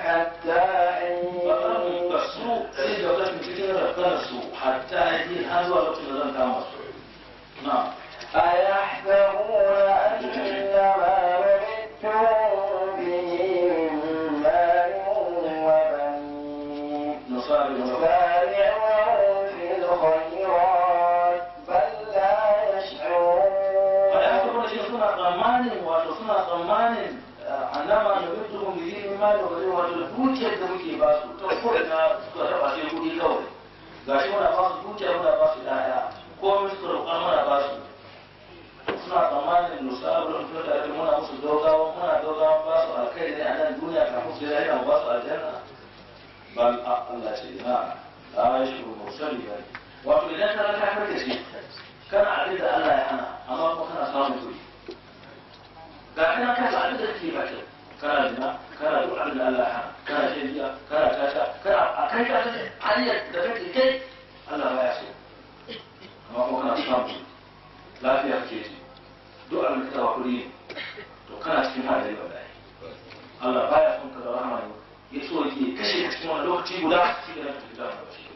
حتى faɗaɗin حين ga su sai da kan cikin rafkar su hatta yi har zuwa lokacin da zan kama su na أيحسبون أن ما نمدهم به من مال وبنين nasari da نسارع لهم في الخيرات بل لا يشعرون Wanda aka kuma shi suna tsammanin wato suna tsammanin annama da mutu kun biyi min ma da wani wato da dukiyar da muke ba su to ko ina suka raba shi kuɗi kawai ga shi muna ba su dukiya muna ba su ɗaya ko mun suka roƙa muna ba su suna tsammanin nusabu da kuma tare da muna musu dogawa muna dogawa ba su alkai ne a nan duniya kafin su yi ba su aljanna bal a Allah ce na la yashuru mursali bane wato idan ka raka ka ce kana abin da Allah ya hana amma kuma kana samun kuɗi ga kana kai abin da kake ba kai kana zina kana duk abin da Allah ya hana kana shan giya kana tata kana a kai ka ta hanyar da kake kai Allah ba ya so amma kuma kana samun kuɗi lafiya kake ji duk abin da ka tawa kuɗi to kana cikin hadari wallahi Allah baya son ka da rahama ne ya so yake kashe ka cikin wani lokaci guda shi da ka fita da shi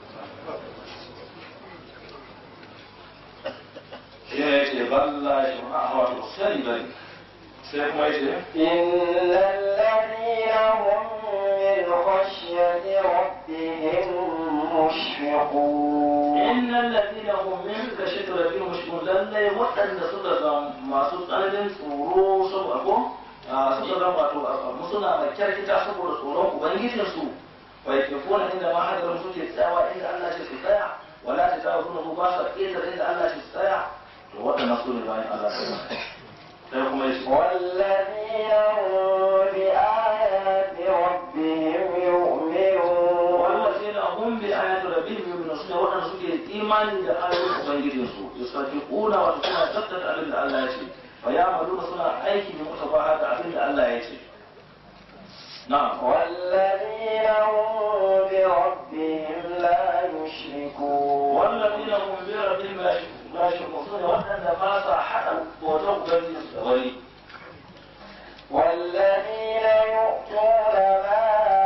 shi ne ce balla shi ma a wato sani bane sai kuma ya ce إن الذين هم من خشية ربهم مشفقون innal ladina hum min khashyati rabbihim mushfiqun lalle waɗanda suka ga masu tsananin tsoro saboda ko suka ga wato musuna da kyarkita saboda tsoron ubangijin su wa yakfuna inda ma hadarin suke tsayawa inda Allah ce su tsaya wala ta ta kuma ba su ƙetar inda Allah ce su tsaya to waɗannan su ne bayan Allah sai sai kuma ya ce والذين هم بآيات ربهم يؤمنون والذين هم بآيات ربهم يؤمنون سنة وأن سكي إيمان إذا آيات أبنجدين سوء يصدقون وتكون تبتت أبن الله يشي فيعملون سنة أيكي بمتفاهات أبن الله يشي نعم والذين هم بربهم لا يشركون والذين هم بربهم لا يشركون لا يشركون سنة وأن ما صححوا وتوبة غريب والذين يؤتون ما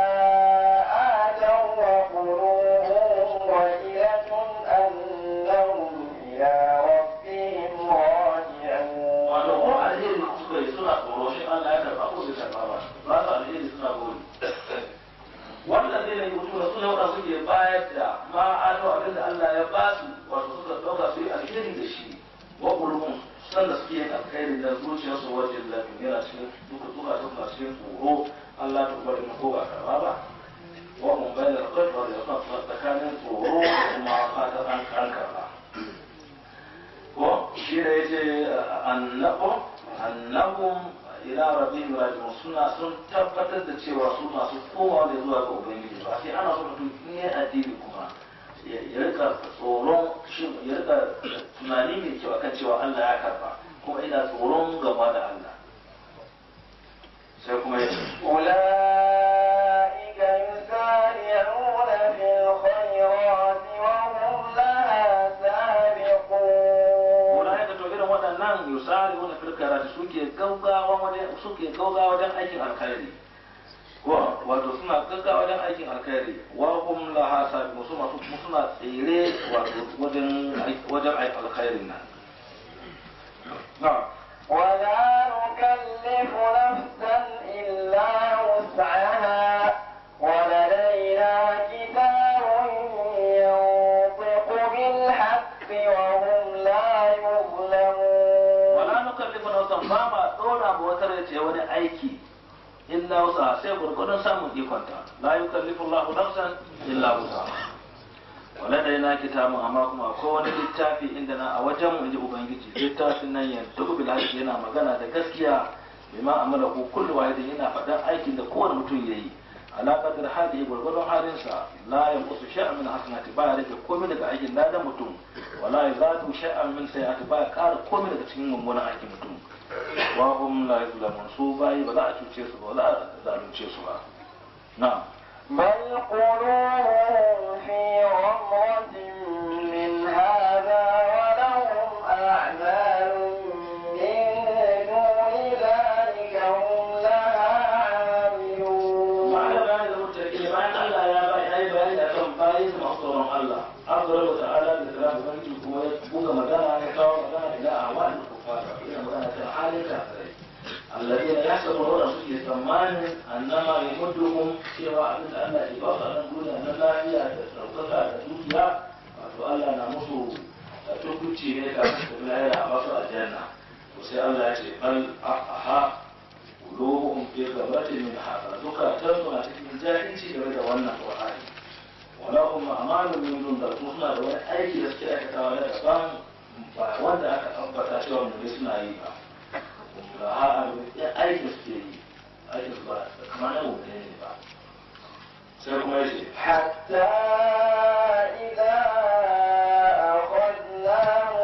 آتوا وقلوبهم وجلة أنهم إلى ربهم راجعون wato ko alheri suka yi suna tsoro shi Allah ya karɓa ko bai karɓa ba ba su alheri suna gori wanda zai na yutu da suna wanda suke bayar da ma ado abinda Allah ya ba su wato suka ɗauka su yi alheri da shi wa ƙulubun sanda suke yin alheri da zuciyarsu wajen lafi yana cikin duka duka duka cikin tsoro Allah ta bari na ko ba karɓa ba wa mun bayyana da kai da yakan tsakanin tsoro da kuma fatan an karɓa ko shi da ya ce annabun annabun ila rabbihim raji'un suna sun tabbatar da cewa su masu komawa da zuwa ga ubangiji ba sai ana so mutum in yi addini kuma ya ya rika tsoron shin ya rika tunani mai kyau akan cewa Allah ya karba kuma ina tsoron gaba da Allah sai kuma ya ce أولئك يسارعون في الخيرات وهم لها سابقون Wala ya to irin waɗannan yusari wani firkara suke gaugawa wajen suke gaugawa wajen aikin alkhairi ko wato suna gaggawa wajen aikin alkhairi wa hum laha sabiqun su masu kuma suna tsere wato wajen wajen aikin alkhairin nan na'am ولا نكلف نفسا إلا وسعها ولدينا كتاب ينطق بالحق وهم لا يظلمون wala nukallifu nafsan ba ma dora ba wata rai ce wani aiki illa wusa sai gurgurdun samun ikonta la yukallifu Allahu nafsan illa wusa wala dai na kitabun amma kuma akwai wani littafi inda na a wajen mu inji ubangiji littafin nan ya duk bil haqqi yana magana da gaskiya bima amala ku kullu wahidin yana faɗan aikin da kowane mutum yayi ala qadar hadihi gurgurdun halinsa la yanqusu shay'an min hasanati ba ya rage komai daga aikin ladan mutum wala yazadu shay'an min sayyi'ati ba ya ƙara komai daga cikin mummunan aikin mutum wa hum la yuzlamun su bayi ba za a cuce su ba ba za a zalunce su ba na'am بل قلوبهم في غمرة من هذا ولهم أعمال من دون ذلك هم لها عاملون ma'ana masu tsoron Allah azara wa ta'ala da kalam ubangiji kuma ya buga magana ya kawo magana ila awal kufar ila magana ta halin kafirai alladina yahsabuna suke tsammanin annama yamudduhum cewa abin da Allah ya ba su a nan duniya na lafiya da ɗaukaka da dukiya wato Allah na musu tukuci ne da su lahira a basu aljanna to sai Allah ya ce bal aha qulubuhum fi ghabatin min hada duka tanzu na cikin jahilci game da wannan qur'ani wala hum a'malu min dun da su suna da wani aiki da suke aikatawa na daban ba wanda aka tabbata cewa mu suna yi ba ga ha aikin suke yi aikin su ba kamar na mu ne ba sai kuma ya ce حتى إذا أخذنا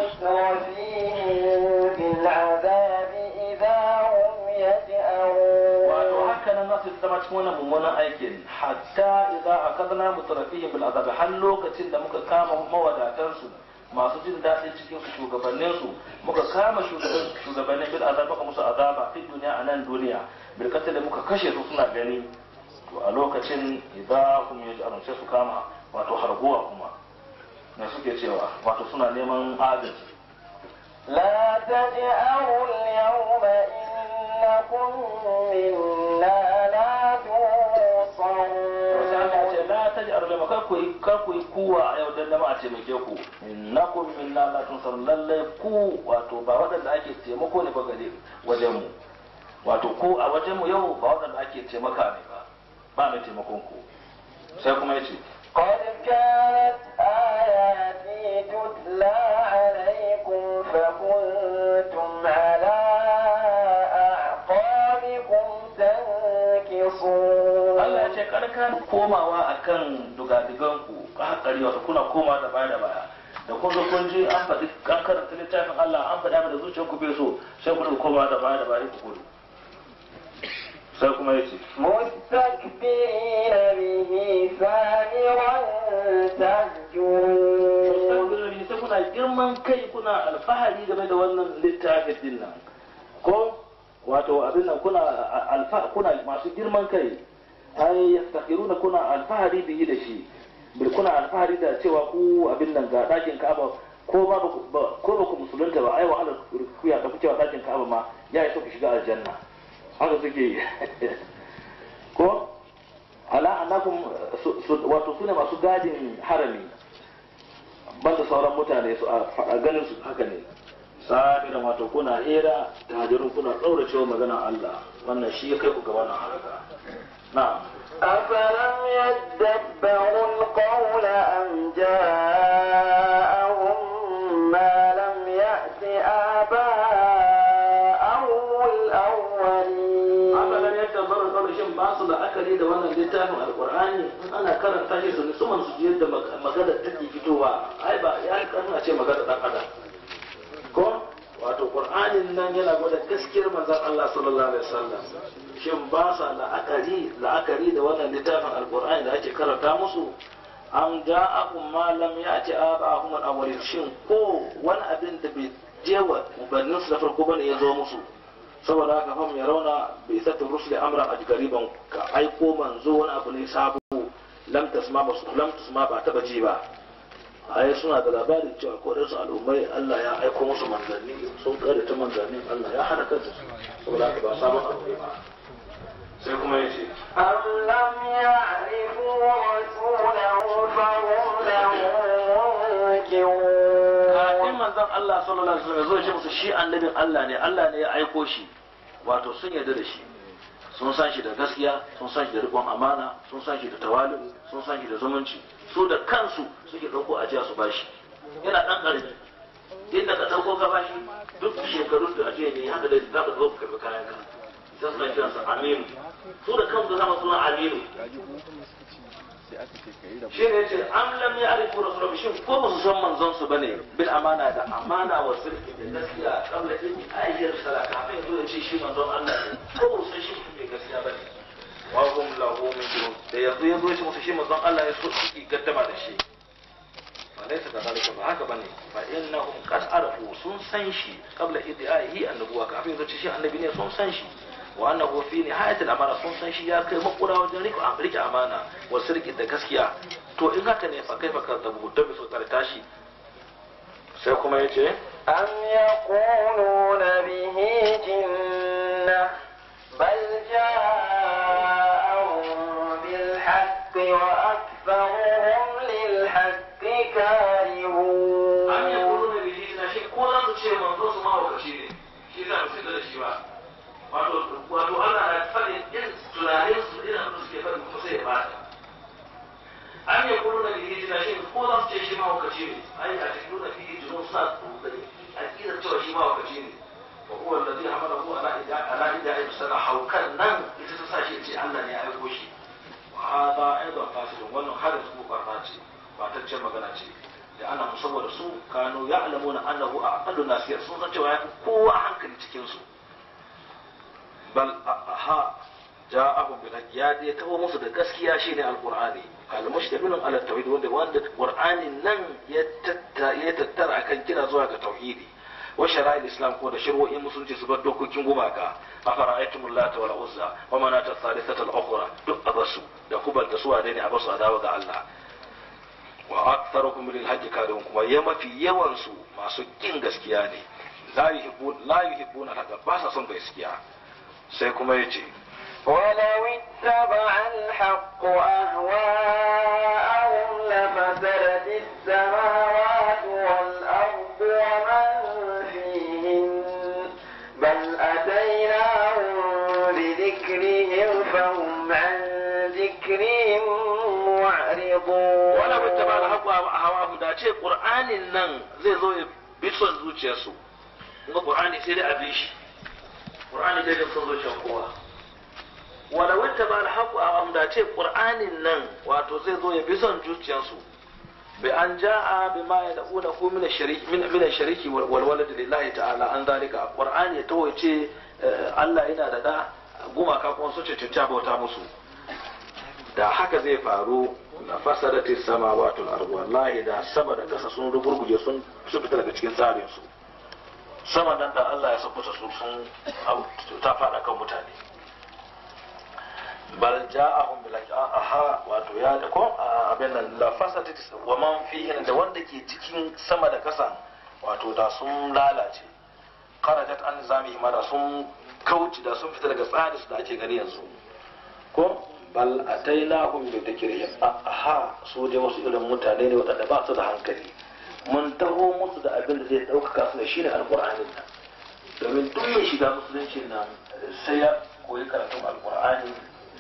مترفيهم بالعذاب إذا هم wato يجأرون haka nan za su zama cikin wannan mummunan aikin hatta idan akadna mutrafihim bil azab har lokacin da muka kama mawadatar su masu jin daɗin cikin su shugabannin su muka kama shugaban shugabannin bil azab muka musu azaba fi duniya a nan duniya bil da muka kashe su suna gani to a lokacin idan hum yaj'alun sai su kama wato harguwa kuma me suke cewa wato suna neman agaji لا تجأروا اليوم إنكم منا لا sai Allah ce تنصرون la taj'alu lama kar ku yi kar ku yi kuwa a yau dan dama a taimake ku innakum minna la tunsar lalle ku wato ba waɗanda ake taimako ne ba gare wajen mu wato ku a wajen mu yau ba waɗanda ake taimaka ne ba ba mai taimakon ku sai kuma yace قد كانت آياتي تتلى عليكم فكنتم على أعقابكم تنكصون Allah ya ce kar ka komawa akan dugadigan ku hakari wato kuna koma da baya da baya da kun zo kun ji an faɗi an karanta littafin Allah an faɗi abin da zuciyarku bai so sai ku koma da baya da baya ku gudu sai kuma yace مستكبرين به سامرا تهجرون Mustaƙbilin sai kuna girman kai kuna alfahari game da wannan littafin din nan ko wato abin nan kuna alfa kuna masu girman kai ai yastakhiruna kuna alfahari bihi da shi bil kuna alfahari da cewa ku abin nan ga dakin Ka'aba ko ba ko ba ku musulunta ba ai wahalar ku ya tafi cewa dakin Ka'aba ma ya yi so ku shiga aljanna haka suke yi ko ala annakum wato sune masu gadin harami banda sauran mutane su a ganin su haka ne sabiran wato kuna hira tajirun kuna ɗaura cewa magana Allah wannan shi ya kai ku ga wannan haraka na أفلم يدبروا القول أم جاءهم ما لم يأت آباءهم الأولين abalan yadda bar kawai shin ba su da akali da wannan littafin alqur'ani in ana karanta shi su nutsuman su yadda magana take fitowa ai ba ya karna ce magana dan adam ko wato qur'anin nan yana gwada gaskiyar manzon Allah sallallahu alaihi wasallam shin ba sa la'akari la'akari da wannan littafin alqur'ani da ake karanta musu an ja'akum ma lam ya'ti aba'ahum al-awwalin shin ko wani abin da bai je wa ubannin su da farko bane ya zo musu saboda haka fam ya rauna bai isa rusuli amran ajgariban ka aiko manzo wani abu ne sabo lam tasma ba lam tasma ba taba ji ba ai suna da labarin cewa ko da su al'ummai Allah ya aiko musu manzanni sun kare ta manzannin Allah ya hana kansu saboda haka ba sabon abu ne ba sai kuma ya ce أم لم يعرفوا رسوله فهم له منكرون kafin manzon Allah sallallahu alaihi wasallam ya zo ya ce musu shi annabin Allah ne Allah ne ya aiko shi wato sun yarda da shi sun san shi da gaskiya sun san shi da riƙon amana sun san shi da tawali'u sun san shi da zumunci su da kansu suke ɗauko ajiya su bashi yana ɗan ƙarfi inda ka ɗauko ka bashi duk shekarun da ajiya ne haka da za ka zo ka karɓi kayan ka sai suna kiransa aminu su da kansu zama suna aminu shi ne ce an lam ya arifu rasulullah shin ko ba su san manzon su bane bil amana da amana wa sirri da gaskiya kabla in ayyar sala kafin ya zo ya ce shi manzon Allah ne ko ba su san shi mai gaskiya bane wa hum lahu min da yanzu ya zo ya ce musu shi manzon Allah ya so shi gaddama da shi fa laysa kadhalika ba haka bane fa innahum qad arafu sun san shi qabla idaihi annabuwa kafin ya zo ce shi annabi ne sun san shi wa annahu fi nihayatil amana sun san shi ya kai makura wajen rike rike amana wa sirki da gaskiya to in haka ne fa kai fa kazzabu da bisu tare tashi sai kuma yace أم يقولون به جنة بل جاءهم بالحق وأكثرهم للحق كارهون an yi kuru da bihi na shi ko za su ce manzo su mahaukaci ne shi za su da shi ba wato wato Allah na faɗin irin tunanin su irin abin da suke faɗin kuma sai ya bata an yi kuru da bihi na shi ko za su ce shi mahaukaci ne ai a cikin nuna fiye junun suna tsokani a ƙirar cewa shi mahaukaci ne wa huwa allazi hamala hu ala ida ala ida ay sana haukan nan ita ta sa shi ce Allah ne ya aiko shi wa hada aidan fasidun wannan hadin su barna ce ba ta ce magana ce da ana saboda su kano ya alamu na annahu a aƙallu nasiyar sun san cewa ya fi kowa hankali cikin su bal ha ja'ahum bil haqq ya dai tawo musu da gaskiya shine alqur'ani al mushtamilun ala tauhid wanda wanda qur'anin nan ya tattara ya tattara akan kira zuwa ga tauhidi wa shara'il islam ko da shari'o'in musulunci su bar dokokin gumaka afara'aytum lata wal uzza wa manata thalithata al ukhra duk abasu da kubal da suwa ne abasu adawa ga Allah wa aktharuhum lil hajj kadun kuma ya mafi yawan su masu kin gaskiya ne la yuhibbu la yuhibbuna haka ba sa son gaskiya sai kuma yace ولو اتبع الحق أهواءهم لفسدت السماوات والأرض ومن فيهن بل أتيناهم بذكرهم فهم عن ذكرهم معرضون wala wata ba da haƙwa a hawa da ce ƙur'anin nan zai zo ya bi son zuciyarsu kuma ƙur'ani sai dai a bi shi ƙur'ani dai da son zuciyar kowa wala wata ba da haƙwa a hawa da ce ƙur'anin nan wato zai zo ya bi son zuciyarsu bi an ja'a bi ma ya da'una ko mina shariki mina shariki wal walad lillahi ta'ala an zalika ƙur'ani ya tawo ya ce eh, Allah yana da da gumaka kuma su ce cuta bauta musu da haka zai faru na fasadati samawati wal ardu wallahi da sama da kasa sun rugurguje sun su fita daga cikin tsarin su sama nan da Allah ya sakuta su sun au- ta fada kan mutane bal ja'ahum bil aha wato ya da ko a- abin nan la fasadati wa man fihi da wanda ke cikin sama da kasa wato da sun lalace kharajat an zami da sun kauci da sun fita daga tsarin su da ake gani yanzu ko bal atainahum bi dhikrihim aha su dai wasu irin mutane ne waɗanda ba su da hankali mun taho musu da abin da zai ɗaukaka su da shi ne alƙur'anin nan domin duk mai shiga musulunci nan sai ya koyi karatun alƙur'ani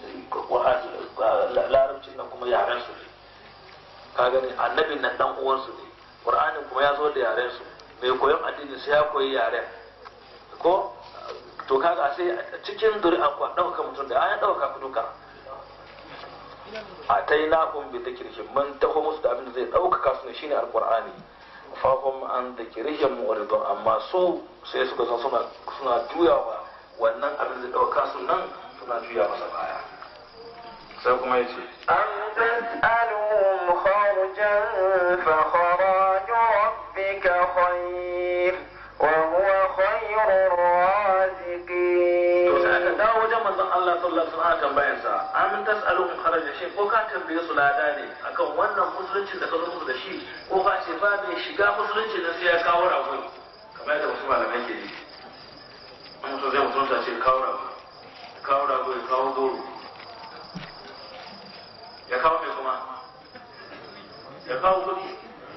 larabcin nan kuma yaren su ne ka gani annabin nan dan uwansu ne ƙur'anin kuma ya zo da yaren su mai koyon addini sai ya koyi yaren ko to kaga sai cikin zuri'a ku ɗauka mutum da ya ɗauka ku duka a ta yi nahun bi da kirkin man taho musu da abin da zai ɗaukaka su ne shine alƙur'ani fahim an da kirkin mu'ridun amma su sai suka san suna suna juyawa wannan abin da zai ɗauka su nan suna juya masa baya sai kuma ya ce أم تسألهم خرجا فخراج ربك خير وهو خير الرازقين to sai aka dawo wajen manzon Allah sallallahu alaihi wasallam tambayar sa amin tasaluhum kharaja shi ko ka tambaye su lada ne akan wannan musuluncin da ka zo musu da shi ko ka ce ba mai shiga musulunci da sai ya kawo rago kamar yadda wasu malamai ke yi an so zai mutunta ce kawo rago ya kawo rago ya kawo goro ya kawo mai kuma ya kawo kuɗi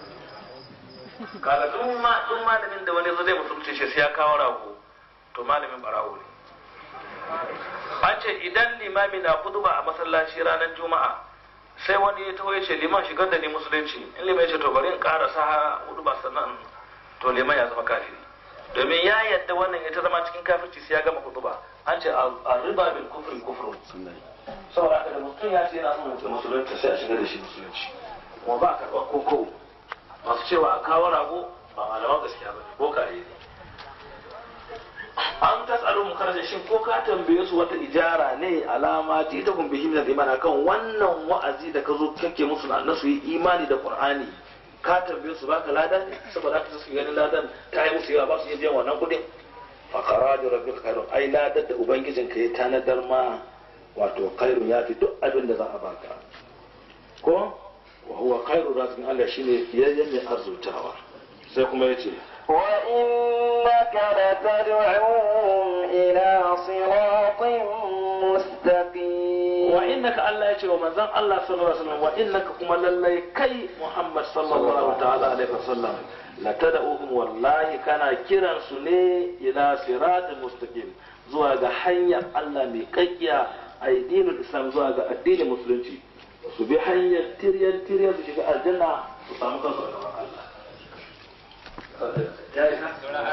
kaga duk ma duk malamin da wani zo zai musulunci shi sai ya kawo rago to malamin barawo ne an ce idan limami na kuduba a masallaci ranar juma'a sai wani ya taho ya ce liman shigar da ni musulunci in liman ya ce to bari in ƙara sa hudu ba sannan to liman ya zama kafiri domin ya yadda wannan ya ta zama cikin kafirci sai ya gama kuduba an ce a riba bil kufri kufru saboda haka da mutum ya ce yana son musulunci sai a shigar da shi musulunci kuma ba a karɓar koko masu cewa a kawo rago ba malaman gaskiya ba ne bokaye ne an tasalu mu karaje shin ko ka tambaye su wata ijara ne alama ti ta kun bihi min iman akan wannan wa'azi da ka zo kake musu na nasu yi imani da qur'ani ka tambaye su baka lada ne saboda haka su ganin ladan ta yi musu yawa ba su iya biyan wannan kudin fa qaraju rabbil khairun ai ladar da ubangijin ka ya tanadar ma wato khairun ya fi duk abin da za a baka ko wa huwa khairu razikin Allah shine fiyayyen mai arzutawa sai kuma yace وإنك لتدعوهم إلى صراط مستقيم wa innaka Allah ya ce wa manzon Allah sallallahu alaihi wasallam wa innaka kuma lallai kai Muhammad sallallahu ta'ala alaihi wasallam la tad'uhum wallahi kana kiran su ne ila siratal mustaqim zuwa ga hanyar Allah mai kakkiya addinin Islam zuwa ga addinin musulunci su bi hanyar tiryan tiryan su shiga aljanna su samu kansu a gaban Allah ya yi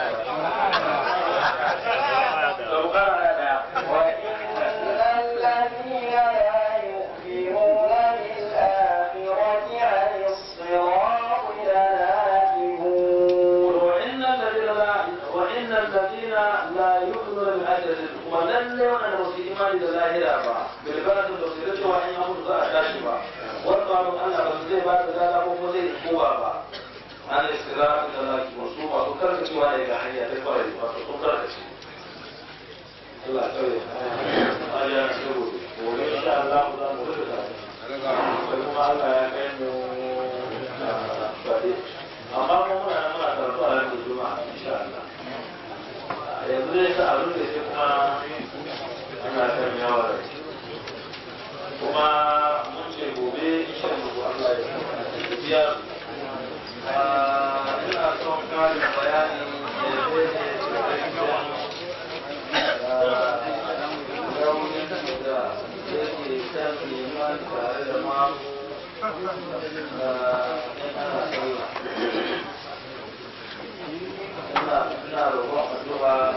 وإن الذين لا يؤمنون بالآخرة عن الصراط لناكبون وإن الذين لا وإن الذين لا يؤمنون بالآخرة ولن يؤمنوا في إيمان الآخرة با بالبلد المسيرة وإن يأمر ذا أشاشبا وقالوا أن رسول بعد ذلك ومزيد قوة با عن استراحة الله مصوبة وكرة وإلى حياة الفرد وكرة الله يسلمك أيا سيدي وإن شاء الله ذا مرتبط kuma Allah ya kai mu faɗi amma mu muna nan muna karatu a yanzu juma'a insha Allah yanzu dai sa abin da ke kuma ana kan yawa da kuma mun ce gobe insha Allah Allah ya biya ina son ƙarin bayani raunin da yake kan liman tare da mamu ina roƙon addu'a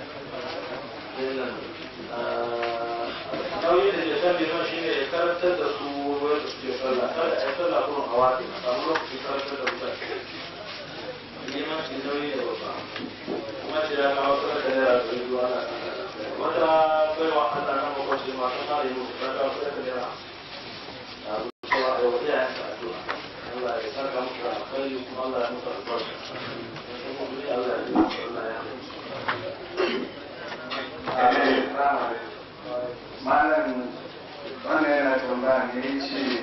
nauyi da ke san liman shi ne ya karantar da su wani da suke sallah kada a yi sallah kuma a wata a samu lokaci karantar da mutane liman shi nauyi da babba kuma shi ya kawo sanar da naira ɗari biyu ana wata baiwa Allah na makwacin masu mara yi musu ta kawo sanar da naira Allah ya saka musu da alkhairi kuma Allah ya musu albarka Allah ya Malam wannan yana tambaya ne ya ce